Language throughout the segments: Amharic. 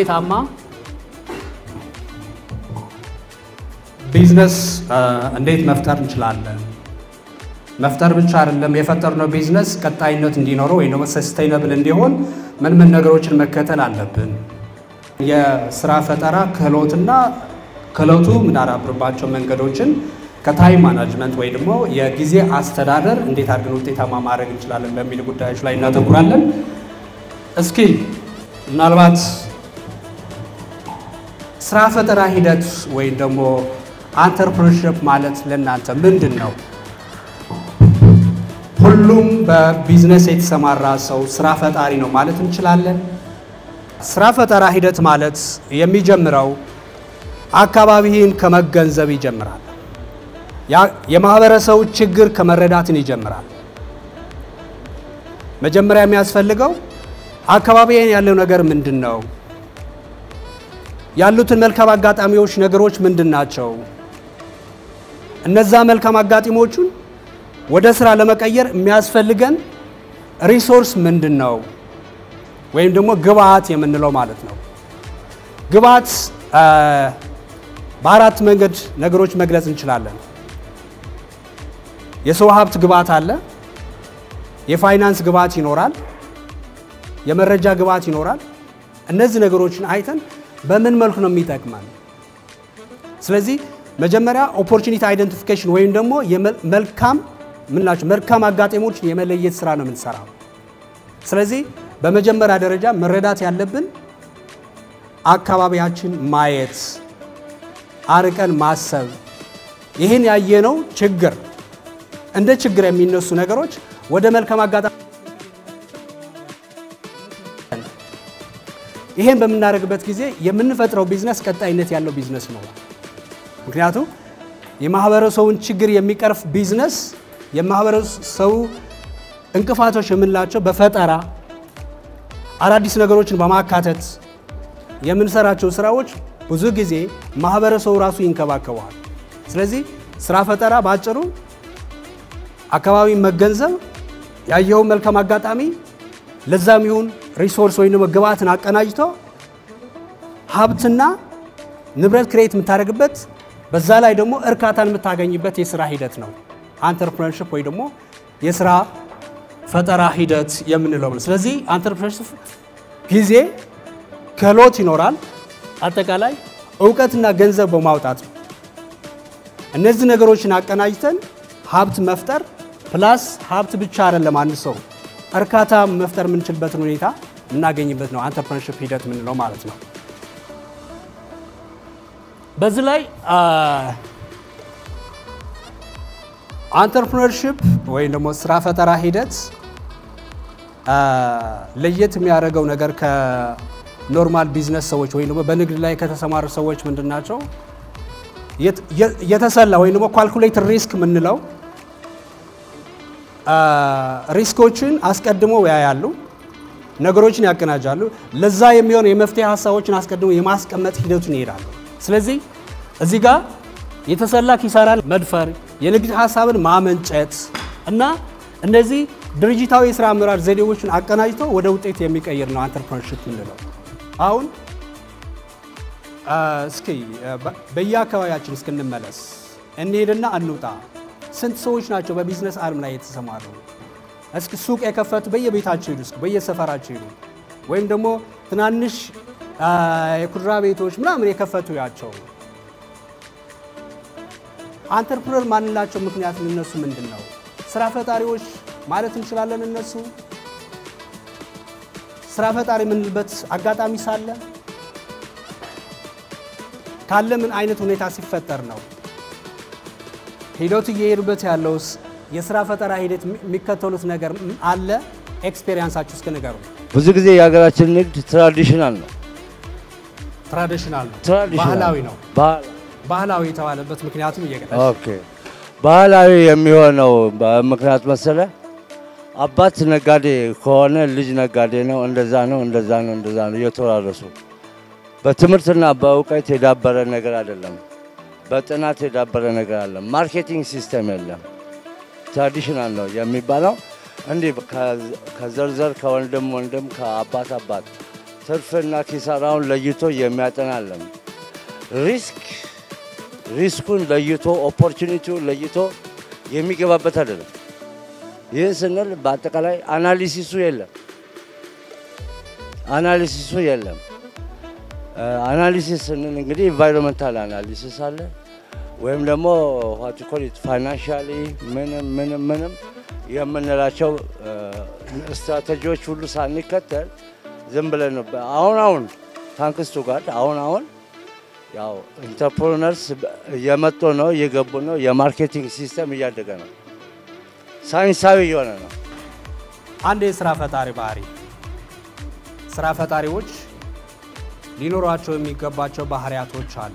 ውጤታማ ቢዝነስ እንዴት መፍጠር እንችላለን? መፍጠር ብቻ አይደለም፣ የፈጠርነው ቢዝነስ ቀጣይነት እንዲኖረው ወይም ደግሞ ሰስቴይነብል እንዲሆን ምን ምን ነገሮችን መከተል አለብን? የስራ ፈጠራ ክህሎትና ክህሎቱ የምናዳብርባቸው መንገዶችን ከታይም ማናጅመንት ወይ ደግሞ የጊዜ አስተዳደር እንዴት አድርገን ውጤታማ ማድረግ እንችላለን በሚል ጉዳዮች ላይ እናተኩራለን። እስኪ ምናልባት ስራ ፈጠራ ሂደት ወይም ደግሞ አንተርፕረነርሺፕ ማለት ለእናንተ ምንድን ነው? ሁሉም በቢዝነስ የተሰማራ ሰው ስራ ፈጣሪ ነው ማለት እንችላለን? ስራ ፈጠራ ሂደት ማለት የሚጀምረው አካባቢህን ከመገንዘብ ይጀምራል። የማህበረሰቡ ችግር ከመረዳትን ይጀምራል። መጀመሪያ የሚያስፈልገው አካባቢን ያለው ነገር ምንድን ነው? ያሉትን መልካም አጋጣሚዎች ነገሮች ምንድን ናቸው? እነዛ መልካም አጋጣሚዎቹን ወደ ስራ ለመቀየር የሚያስፈልገን ሪሶርስ ምንድን ነው? ወይም ደግሞ ግብአት የምንለው ማለት ነው። ግብአት በአራት መንገድ ነገሮች መግለጽ እንችላለን። የሰው ሀብት ግብአት አለ። የፋይናንስ ግብአት ይኖራል። የመረጃ ግብአት ይኖራል። እነዚህ ነገሮችን አይተን በምን መልኩ ነው የሚጠቅመን? ስለዚህ መጀመሪያ ኦፖርቹኒቲ አይደንቲፊኬሽን ወይም ደግሞ መልካም ምንላቸው መልካም አጋጣሚዎችን የመለየት ስራ ነው የምንሰራው። ስለዚህ በመጀመሪያ ደረጃ መረዳት ያለብን አካባቢያችን ማየት፣ አርቀን ማሰብ፣ ይህን ያየነው ችግር እንደ ችግር የሚነሱ ነገሮች ወደ መልካም አጋጣሚ ይሄን በምናደርግበት ጊዜ የምንፈጥረው ቢዝነስ ቀጣይነት ያለው ቢዝነስ ነው። ምክንያቱም የማህበረሰቡን ችግር የሚቀርፍ ቢዝነስ የማህበረሰቡ እንቅፋቶች የምንላቸው በፈጠራ አዳዲስ ነገሮችን በማካተት የምንሰራቸው ስራዎች ብዙ ጊዜ ማህበረሰቡ ራሱ ይንከባከበዋል። ስለዚህ ስራ ፈጠራ በአጭሩ አካባቢ መገንዘብ፣ ያየውን መልካም አጋጣሚ ለዛም ይሁን ሪሶርስ ወይም ደግሞ ግብአትን አቀናጅቶ ሀብትና ንብረት ክሬት የምታደርግበት በዛ ላይ ደግሞ እርካታን የምታገኝበት የስራ ሂደት ነው አንተርፕረነርሺፕ ወይ ደግሞ የስራ ፈጠራ ሂደት የምንለው ነው። ስለዚህ አንተርፕረነርሺፕ ጊዜ፣ ክህሎት ይኖራል። አጠቃላይ እውቀትና ገንዘብ በማውጣት ነው። እነዚህ ነገሮችን አቀናጅተን ሀብት መፍጠር ፕላስ ሀብት ብቻ አይደለም አንድ ሰው እርካታ መፍጠር የምንችልበትን ሁኔታ የምናገኝበት ነው አንተርፕረነርሺፕ ሂደት የምንለው ማለት ነው። በዚህ ላይ አንተርፕረነርሺፕ ወይም ደግሞ ስራ ፈጠራ ሂደት ለየት የሚያደርገው ነገር ከኖርማል ቢዝነስ ሰዎች ወይም ደግሞ በንግድ ላይ ከተሰማሩ ሰዎች ምንድን ናቸው? የተሰላ ወይም ደግሞ ኳልኩሌት ሪስክ የምንለው ሪስኮችን አስቀድመው ያያሉ፣ ነገሮችን ያቀናጃሉ። ለዛ የሚሆን የመፍትሄ ሀሳቦችን አስቀድመው የማስቀመጥ ሂደቱን ይሄዳሉ። ስለዚህ እዚህ ጋር የተሰላ ኪሳራን መድፈር፣ የንግድ ሀሳብን ማመንጨት እና እነዚህ ድርጅታዊ የስራ አመራር ዘዴዎችን አቀናጅቶ ወደ ውጤት የሚቀይር ነው አንተርፕረነርሺፕ የምንለው። አሁን እስኪ በየአካባቢያችን እስክንመለስ እንሄድና እንውጣ። ስንት ሰዎች ናቸው በቢዝነስ ዓለም ላይ የተሰማሩ? እስኪ ሱቅ የከፈቱ በየቤታቸው ሂዱ፣ እስኪ በየሰፈራቸው ሂዱ። ወይም ደግሞ ትናንሽ የኩድራ ቤቶች ምናምን የከፈቱ ያቸው አንተርፕረነር ማንላቸው ምክንያት እነሱ ምንድን ነው? ስራ ፈጣሪዎች ማለት እንችላለን። እነሱ ስራ ፈጣሪ የምንልበት አጋጣሚ ሳለ ካለ ምን አይነት ሁኔታ ሲፈጠር ነው? ሂደቱ እየሄዱበት ያለው የስራ ፈጠራ ሂደት የሚከተሉት ነገር አለ? ኤክስፔሪንሳችሁ እስከ ንገሩ። ብዙ ጊዜ የሀገራችን ንግድ ትራዲሽናል ነው፣ ትራዲሽናል ነው፣ ትራዲሽናል ባህላዊ ነው። ባህል ባህላዊ የተባለበት ምክንያቱም እየገለጽ ኦኬ ባህላዊ የሚሆነው በምክንያት መሰለ አባት ነጋዴ ከሆነ ልጅ ነጋዴ ነው። እንደዛ ነው፣ እንደዛ ነው፣ እንደዛ ነው እየተወራረሱ በትምህርትና በእውቀት የዳበረ ነገር አይደለም። በጥናት የዳበረ ነገር አለ። ማርኬቲንግ ሲስተም የለም። ትራዲሽናል ነው የሚባለው እንዲህ ከዘርዘር ከወንድም ወንድም ከአባት አባት ትርፍና ኪሳራውን ለይቶ የሚያጠና አለም። ሪስክ ሪስኩን ለይቶ ኦፖርቹኒቲውን ለይቶ የሚገባበት አይደለም። ይህን ስንል በአጠቃላይ አናሊሲሱ የለም አናሊሲሱ የለም። አናሊሲስ ስንል እንግዲህ ኢንቫይሮንመንታል አናሊሲስ አለ ወይም ደግሞ ዋት ኮሊት ፋይናንሻሊ ምንም ምንም ምንም የምንላቸው ስትራቴጂዎች ሁሉ ሳንከተል ዝም ብለን ነው። አሁን አሁን ታንክስቱ ጋር አሁን አሁን ያው ኢንተርፕሮነርስ እየመጡ ነው፣ እየገቡ ነው። የማርኬቲንግ ሲስተም እያደገ ነው፣ ሳይንሳዊ እየሆነ ነው። አንድ የስራ ፈጣሪ ባህሪ ስራ ፈጣሪዎች ሊኖሯቸው የሚገባቸው ባህሪያቶች አሉ።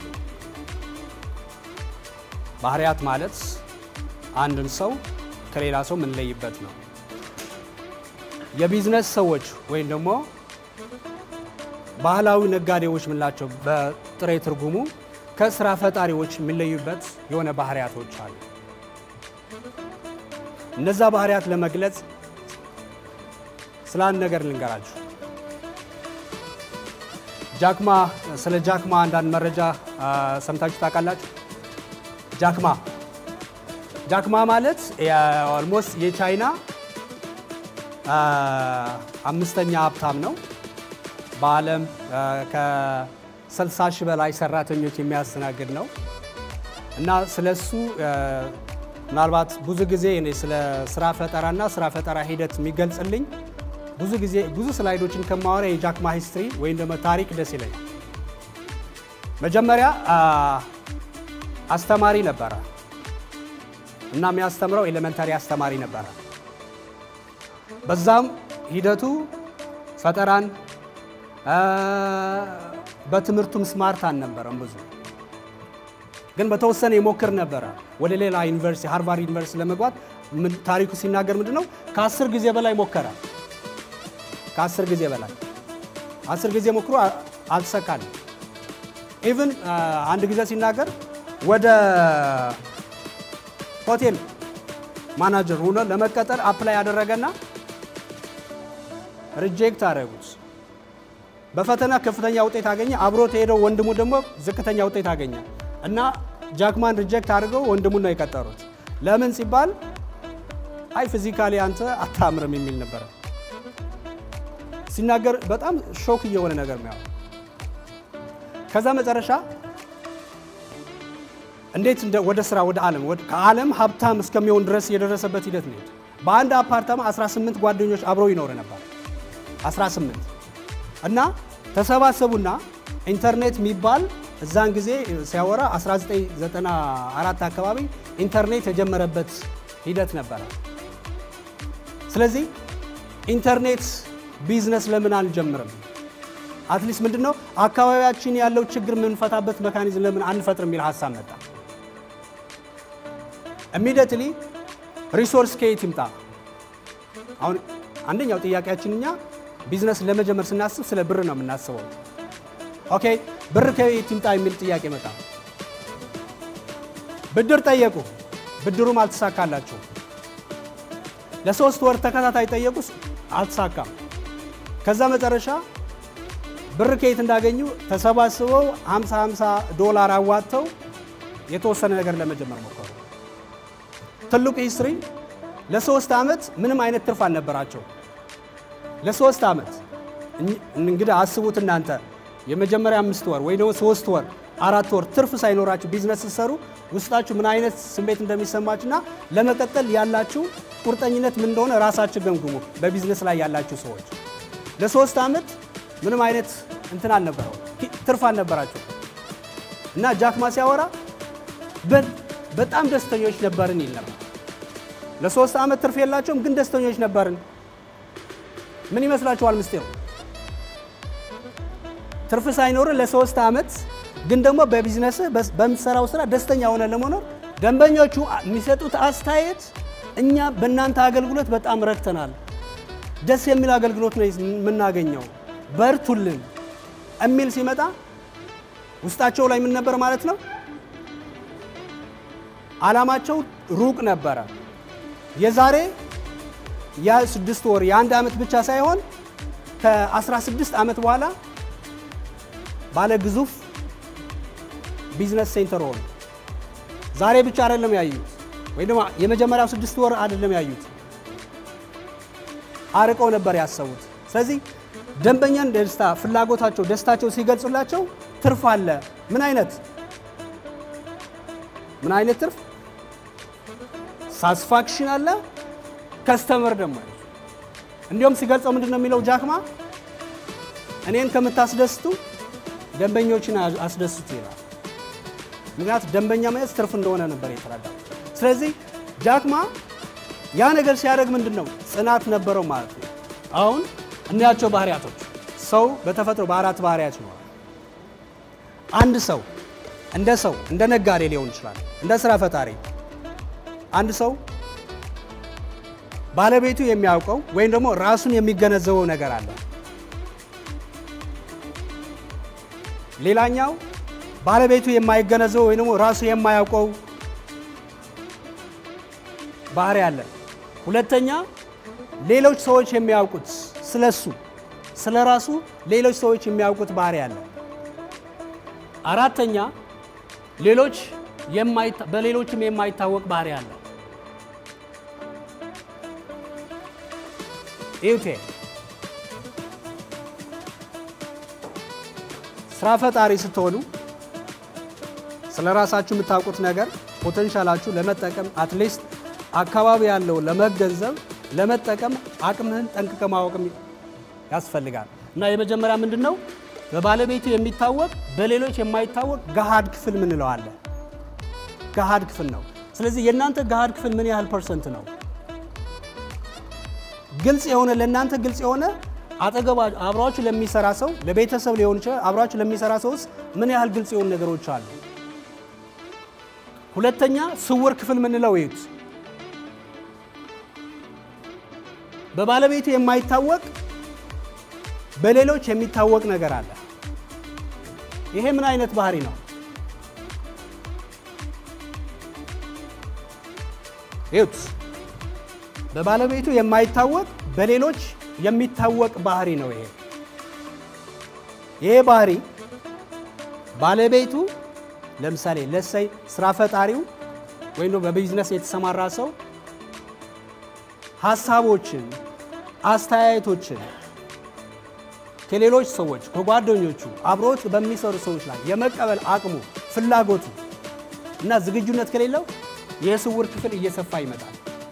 ባህሪያት ማለት አንድን ሰው ከሌላ ሰው የምንለይበት ነው። የቢዝነስ ሰዎች ወይም ደግሞ ባህላዊ ነጋዴዎች የምንላቸው በጥሬ ትርጉሙ ከስራ ፈጣሪዎች የሚለዩበት የሆነ ባህሪያቶች አሉ። እነዛ ባህሪያት ለመግለጽ ስለ አንድ ነገር ልንገራችሁ። ጃክማ ስለ ጃክማ አንዳንድ መረጃ ሰምታችሁ ታውቃላችሁ? ጃክማ ጃክማ ማለት ኦልሞስት የቻይና አምስተኛ ሀብታም ነው። በዓለም ከ60 ሺህ በላይ ሰራተኞች የሚያስተናግድ ነው እና ስለሱ ምናልባት ብዙ ጊዜ እኔ ስለ ስራ ፈጠራና ስራ ፈጠራ ሂደት የሚገልጽልኝ ብዙ ጊዜ ብዙ ስላይዶችን ከማወራ የጃክማ ሂስትሪ ወይም ደግሞ ታሪክ ደስ ይለኝ። መጀመሪያ አስተማሪ ነበረ እና የሚያስተምረው ኤሌመንታሪ አስተማሪ ነበረ። በዛም ሂደቱ ፈጠራን በትምህርቱም ስማርት አልነበረም ብዙ ግን በተወሰነ ይሞክር ነበረ ወደ ሌላ ዩኒቨርሲቲ ሃርቫርድ ዩኒቨርሲቲ ለመግባት ታሪኩ ሲናገር ምንድን ነው ከአስር ጊዜ በላይ ሞከረ። ከአስር ጊዜ በላይ አስር ጊዜ ሞክሮ አልተሳካልም። ኢቭን አንድ ጊዜ ሲናገር ወደ ሆቴል ማናጀር ሆኖ ለመቀጠር አፕላይ ያደረገና ሪጀክት አደረጉት። በፈተና ከፍተኛ ውጤት አገኘ። አብሮት ሄደው ወንድሙ ደግሞ ዝቅተኛ ውጤት አገኘ እና ጃክማን ሪጀክት አድርገው ወንድሙን ነው የቀጠሩት። ለምን ሲባል አይ ፊዚካሊ አንተ አታምርም የሚል ነበረ ሲናገር በጣም ሾክ እየሆነ ነገር ነው። ከዛ መጨረሻ እንዴት ወደ ስራ ወደ ዓለም ከዓለም ሀብታም እስከሚሆን ድረስ የደረሰበት ሂደት ነው። በአንድ አፓርታማ 18 ጓደኞች አብረው ይኖር ነበር። 18 እና ተሰባሰቡና ኢንተርኔት የሚባል እዛን ጊዜ ሲያወራ 1994 አካባቢ ኢንተርኔት የጀመረበት ሂደት ነበረ። ስለዚህ ኢንተርኔት ቢዝነስ ለምን አንጀምርም? አትሊስት ምንድን ነው አካባቢያችን ያለው ችግር የምንፈታበት መካኒዝም ለምን አንፈጥር የሚል ሀሳብ መጣ። ኢሚዲየትሊ ሪሶርስ ከየት ይምጣ? አሁን አንደኛው ጥያቄያችን እኛ ቢዝነስ ለመጀመር ስናስብ ስለ ብር ነው የምናስበው። ኦኬ ብር ከየት ይምጣ የሚል ጥያቄ መጣ። ብድር ጠየቁ፣ ብድሩም አልተሳካላቸው። ለሶስት ወር ተከታታይ ጠየቁ፣ አልተሳካም። ከዛ መጨረሻ ብር ከየት እንዳገኙ ተሰባስበው 50 50 ዶላር አዋጥተው የተወሰነ ነገር ለመጀመር ሞከሩ። ትልቁ ሂስትሪ ለሶስት ዓመት ምንም አይነት ትርፍ አልነበራቸው። ለሶስት ዓመት እንግዲህ አስቡት እናንተ የመጀመሪያ አምስት ወር ወይ ደግሞ ሶስት ወር አራት ወር ትርፍ ሳይኖራችሁ ቢዝነስ ስትሰሩ ውስጣችሁ ምን አይነት ስሜት እንደሚሰማችሁና ለመቀጠል ያላችሁ ቁርጠኝነት ምን እንደሆነ ራሳችሁ ገምግሙ። በቢዝነስ ላይ ያላችሁ ሰዎች ለሶስት ዓመት ምንም አይነት እንትን አልነበረው ትርፍ አልነበራቸው እና ጃክማ ሲያወራ በጣም ደስተኞች ነበርን ይል ነበር። ለሶስት ዓመት ትርፍ የላቸውም፣ ግን ደስተኞች ነበርን። ምን ይመስላችኋል ምስጢሩ? ትርፍ ሳይኖር ለሶስት ዓመት ግን ደግሞ በቢዝነስ በምትሰራው ስራ ደስተኛ ሆነ ለመኖር ደንበኞቹ የሚሰጡት አስተያየት እኛ በእናንተ አገልግሎት በጣም ረክተናል፣ ደስ የሚል አገልግሎት ነው የምናገኘው፣ በርቱልን የሚል ሲመጣ ውስጣቸው ላይ ምን ነበር ማለት ነው? ዓላማቸው ሩቅ ነበረ። የዛሬ የስድስት ወር የአንድ ዓመት ብቻ ሳይሆን ከ16 ዓመት በኋላ ባለ ግዙፍ ቢዝነስ ሴንተር ሆኑ። ዛሬ ብቻ አይደለም ያዩት፣ ወይ ደግሞ የመጀመሪያው ስድስት ወር አይደለም ያዩት፣ አርቀው ነበር ያሰቡት። ስለዚህ ደንበኛን ደስታ ፍላጎታቸው፣ ደስታቸው ሲገልጹላቸው ትርፍ አለ። ምን አይነት ምን አይነት ትርፍ? ሳስፋክሽን አለ። ከስተመር ደግሞ አለ። እንዲሁም ሲገልጸው ምንድን ነው የሚለው ጃክማ እኔን ከምታስደስቱ ደንበኞችን አስደስቱ ይላል። ምክንያቱም ደንበኛ መያዝ ትርፍ እንደሆነ ነበር የተረዳው። ስለዚህ ጃክማ ያ ነገር ሲያደርግ ምንድን ነው ጽናት ነበረው ማለት ነው። አሁን እናያቸው ባህሪያቶች። ሰው በተፈጥሮ በአራት ባህሪያት ይኖራል። አንድ ሰው እንደ ሰው እንደ ነጋዴ ሊሆን ይችላል፣ እንደ ስራ ፈጣሪ አንድ ሰው ባለቤቱ የሚያውቀው ወይም ደግሞ ራሱን የሚገነዘበው ነገር አለ። ሌላኛው ባለቤቱ የማይገነዘበው ወይም ደግሞ ራሱ የማያውቀው ባህሪ አለ። ሁለተኛ ሌሎች ሰዎች የሚያውቁት ስለሱ ስለ ራሱ ሌሎች ሰዎች የሚያውቁት ባህሪ አለ። አራተኛ ሌሎች በሌሎችም የማይታወቅ ባህሪ አለ። ይውቴ ስራ ፈጣሪ ስትሆኑ ስለ ራሳችሁ የምታውቁት ነገር ፖቴንሻላችሁ ለመጠቀም አትሊስት አካባቢ ያለው ለመገንዘብ ለመጠቀም አቅምህን ጠንቅቀ ማወቅም ያስፈልጋል። እና የመጀመሪያ ምንድን ነው? በባለቤቱ የሚታወቅ በሌሎች የማይታወቅ ገሃድ ክፍል ምንለው አለ። ገሃድ ክፍል ነው። ስለዚህ የእናንተ ገሃድ ክፍል ምን ያህል ፐርሰንት ነው? ግልጽ የሆነ ለእናንተ ግልጽ የሆነ አጠገባ አብሯችሁ ለሚሰራ ሰው ለቤተሰብ ሊሆን ይችላል። አብሯችሁ ለሚሰራ ሰውስ ምን ያህል ግልጽ የሆኑ ነገሮች አሉ? ሁለተኛ ስውር ክፍል ምንለው ይዩት። በባለቤቱ የማይታወቅ በሌሎች የሚታወቅ ነገር አለ። ይሄ ምን አይነት ባህሪ ነው? ይዩት። በባለቤቱ የማይታወቅ በሌሎች የሚታወቅ ባህሪ ነው። ይሄ ይሄ ባህሪ ባለቤቱ ለምሳሌ ለሰይ ስራ ፈጣሪው ወይም በቢዝነስ የተሰማራ ሰው ሀሳቦችን፣ አስተያየቶችን ከሌሎች ሰዎች ከጓደኞቹ አብሮት በሚሰሩ ሰዎች ላይ የመቀበል አቅሙ፣ ፍላጎቱ እና ዝግጁነት ከሌለው የስውር ክፍል እየሰፋ ይመጣል።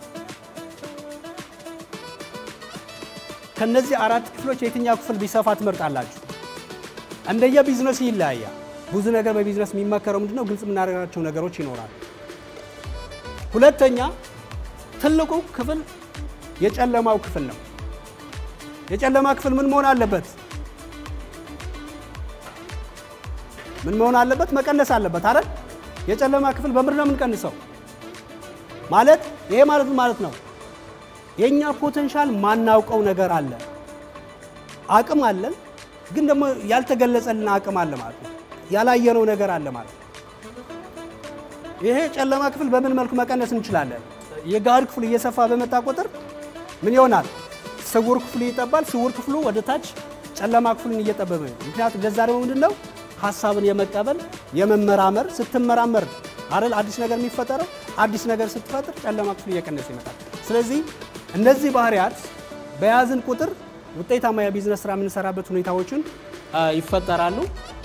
ከነዚህ አራት ክፍሎች የትኛው ክፍል ቢሰፋ ትመርጣላችሁ? እንደየ ቢዝነስ ይለያያል። ብዙ ነገር በቢዝነስ የሚመከረው ምንድነው? ግልጽ የምናደርጋቸው ነገሮች ይኖራል። ሁለተኛ ትልቁ ክፍል የጨለማው ክፍል ነው። የጨለማ ክፍል ምን መሆን አለበት? ምን መሆን አለበት? መቀነስ አለበት አይደል? የጨለማ ክፍል በምንድን ነው የምንቀንሰው? ማለት ይሄ ማለት ማለት ነው የኛ ፖቴንሻል ማናውቀው ነገር አለ። አቅም አለን፣ ግን ደግሞ ያልተገለጸልን አቅም አለ ማለት ነው። ያላየነው ነገር አለ ማለት ነው። ይሄ ጨለማ ክፍል በምን መልኩ መቀነስ እንችላለን? የጋር ክፍሉ እየሰፋ በመጣ ቁጥር ምን ይሆናል? ስውር ክፍሉ ይጠባል። ስውር ክፍሉ ወደ ታች ጨለማ ክፍሉን እየጠበበ ነው። ምክንያቱም ለዛ ደግሞ ምንድን ነው ሀሳብን የመቀበል የመመራመር ስትመራመር አይደል አዲስ ነገር የሚፈጠረው። አዲስ ነገር ስትፈጥር ጨለማ ክፍሉ እየቀነሰ ይመጣል። ስለዚህ እነዚህ ባህሪያት በያዝን ቁጥር ውጤታማ የቢዝነስ ስራ የምንሰራበት ሁኔታዎችን ይፈጠራሉ።